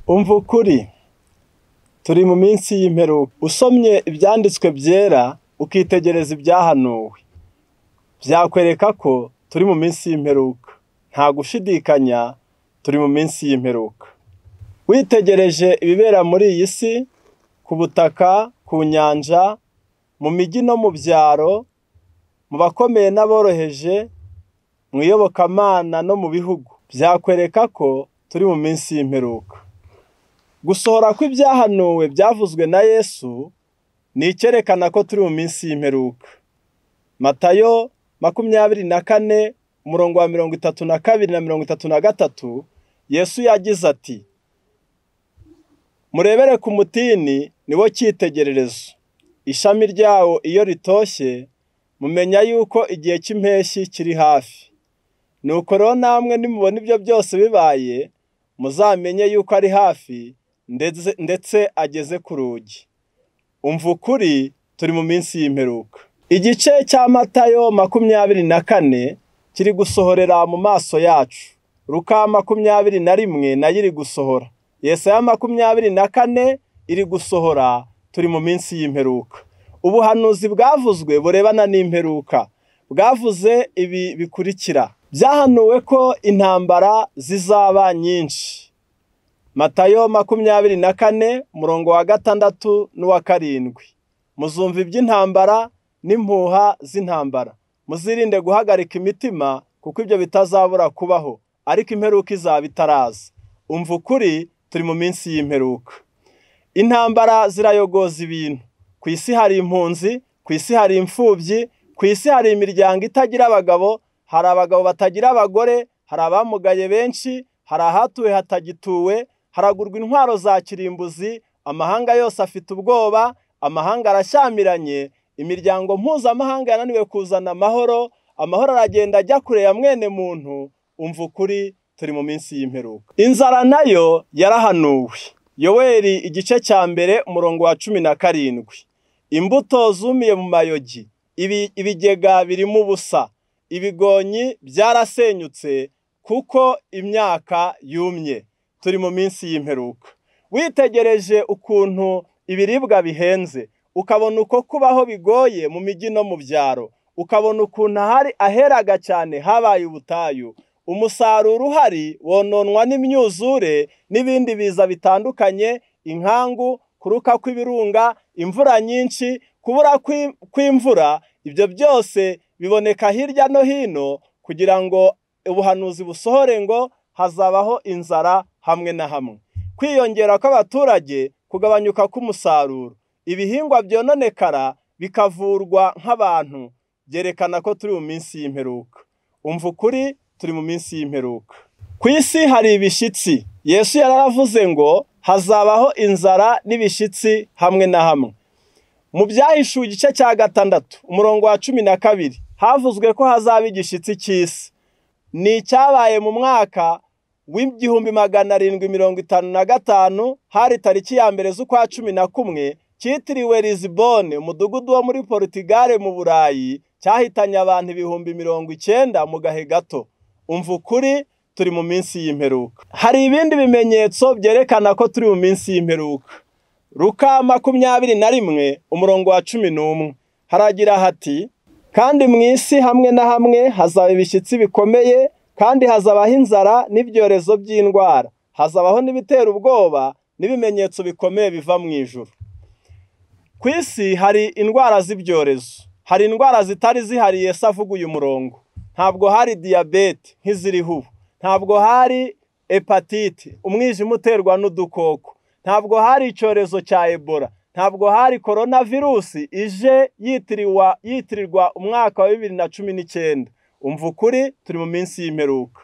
Umva ukuri turi mu minsi y'imperuka, usomye ibyanditswe byera ukitegereza ibyahanuwe byakwereka ko turi mu minsi y'imperuka, nta gushidikanya turi mu minsi y'imperuka, witegereje ibibera muri iyi si ku butaka, ku nyanja, mu mijyi no mu byaro, mu bakomeye n'aboroheje, mu iyobokamana no mu bihugu, byakwereka ko turi mu minsi y'imperuka. Gusohora kw'ibyahanuwe byavuzwe na Yesu ni icyerekana ko turi mu minsi y'imperuka. Matayo makumyabiri na kane umurongo wa mirongo itatu na kabiri na mirongo itatu na gatatu Yesu yagize ati murebere ku mutini ni wo cyitegererezo ishami ryawo iyo ritoshye mumenya yuko igihe cy'impeshyi kiri hafi nuko rero namwe nimubona ibyo byose bibaye muzamenye yuko ari hafi ndetse ndetse ageze ku rugi umva ukuri turi mu minsi y'imperuka igice cya matayo makumyabiri na kane kiri gusohorera mu maso yacu ruka makumyabiri na rimwe nayo iri gusohora yesaya makumyabiri na kane iri gusohora turi mu minsi y'imperuka ubuhanuzi bwavuzwe burebana n'imperuka bwavuze ibi bikurikira byahanuwe ko intambara zizaba nyinshi matayo makumyabiri na kane umurongo wa gatandatu n'uwa karindwi muzumva iby'intambara n'impuha z'intambara muzirinde guhagarika imitima kuko ibyo bitazabura kubaho ariko imperuka izaba itaraza umva ukuri turi mu minsi y'imperuka intambara zirayogoza ibintu ku isi hari impunzi ku isi hari imfubyi ku isi hari imiryango itagira abagabo hari abagabo batagira abagore hari abamugaye benshi hari ahatuwe hatagituwe haragurwa intwaro za kirimbuzi amahanga yose afite ubwoba amahanga arashyamiranye imiryango mpuzamahanga yananiwe kuzana amahoro amahoro aragenda ajya kure ya mwene muntu umva ukuri turi mu minsi y'imperuka inzara nayo yarahanuwe yoweri igice cya mbere umurongo wa cumi na karindwi imbuto zumiye mu mayogi ibigega birimo ubusa ibigonyi byarasenyutse kuko imyaka yumye turi mu minsi y'imperuka witegereje ukuntu ibiribwa bihenze ukabona uko kubaho bigoye mu mijyi no mu byaro ukabona ukuntu ahari aheraga cyane habaye ubutayu umusaruro uhari wononwa n'imyuzure n'ibindi biza bitandukanye inkangu kuruka kw'ibirunga imvura nyinshi kubura kw'imvura ibyo byose biboneka hirya no hino kugira ngo ubuhanuzi busohore ngo hazabaho inzara hamwe na hamwe kwiyongera kw'abaturage kugabanyuka k'umusaruro ibihingwa byononekara bikavurwa nk'abantu byerekana ko turi mu minsi y'imperuka umva ukuri turi mu minsi y'imperuka ku isi hari ibishyitsi yesu yaravuze ngo hazabaho inzara n'ibishyitsi hamwe na hamwe mu byahishuwe igice cya gatandatu umurongo wa cumi na kabiri havuzwe ko hazaba igishyitsi cy'isi ni icyabaye mu mwaka w'igihumbi magana arindwi mirongo itanu na gatanu hari tariki ya mbere z'ukwa cumi na kumwe cyitiriwe Lisbonne umudugudu wo muri Portugal mu burayi cyahitanye abantu ibihumbi mirongo icyenda mu gahe gato umva ukuri turi mu minsi y'imperuka hari ibindi bimenyetso byerekana ko turi mu minsi y'imperuka ruka makumyabiri na rimwe umurongo wa cumi n'umwe haragira hati kandi mu isi hamwe na hamwe hazaba ibishyitsi bikomeye kandi hazabaho inzara n'ibyorezo by'indwara hazabaho n'ibitera ubwoba n'ibimenyetso bikomeye biva mu ijuru ku isi hari indwara z'ibyorezo hari indwara zitari zihariye se avuga uyu murongo ntabwo hari diyabete nk'iziriho ubu ntabwo hari epatite umwijima uterwa n'udukoko ntabwo hari icyorezo cya ebola ntabwo hari korona virusi ije yitirirwa umwaka wa bibiri na cumi n'icyenda umva ukuri turi mu minsi y'imperuka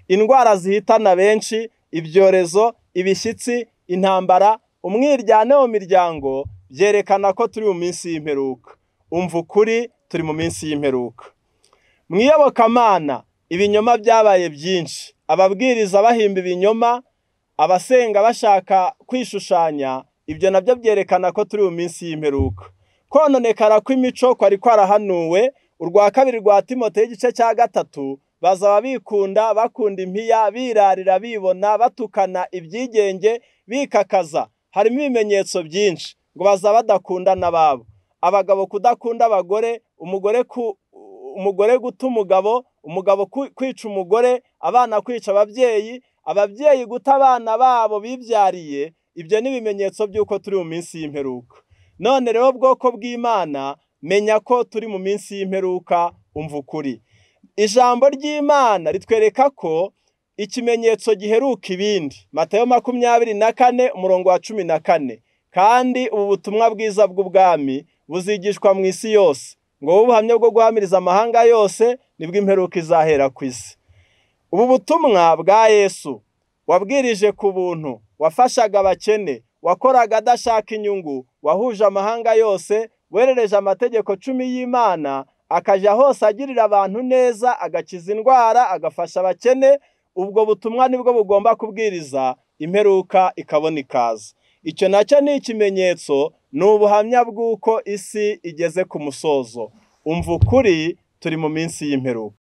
indwara zihitana benshi ibyorezo ibishyitsi intambara umwiryane mu miryango byerekana ko turi mu minsi y'imperuka umva ukuri turi mu minsi y'imperuka mu iyobokamana ibinyoma byabaye byinshi ababwiriza bahimba ibinyoma abasenga bashaka kwishushanya ibyo nabyo byerekana ko turi mu minsi y'imperuka kononekara kw'imico kwari kwarahanuwe urwa kabiri rwa timote y'igice cya gatatu bazaba bikunda bakunda impiya birarira bibona batukana ibyigenge bikakaza harimo ibimenyetso byinshi ngo bazaba badakunda n'ababo abagabo kudakunda abagore umugore ku umugore guta umugabo umugabo kwica umugore abana kwica ababyeyi ababyeyi guta abana babo bibyariye ibyo ni ibimenyetso by'uko turi mu minsi y'imperuka none rero bwoko bw'imana menya ko turi mu minsi y'imperuka umva ukuri ijambo ry'imana ritwereka ko ikimenyetso giheruka ibindi matayo makumyabiri na kane umurongo wa cumi na kane kandi ubu butumwa bwiza bw'ubwami buzigishwa mu isi yose ngo wowe ubuhamya bwo guhamiriza amahanga yose nibwo imperuka izahera ku isi ubu butumwa bwa yesu wabwirije ku buntu wafashaga abakene wakoraga adashaka inyungu wahuje amahanga yose werereje amategeko cumi y'imana akajya hose agirira abantu neza agakiza indwara agafasha abakene ubwo butumwa nibwo bugomba kubwiriza imperuka ikabona ikaza icyo nacyo ni ikimenyetso ni ubuhamya bw'uko isi igeze ku musozo umva ukuri turi mu minsi y'imperuka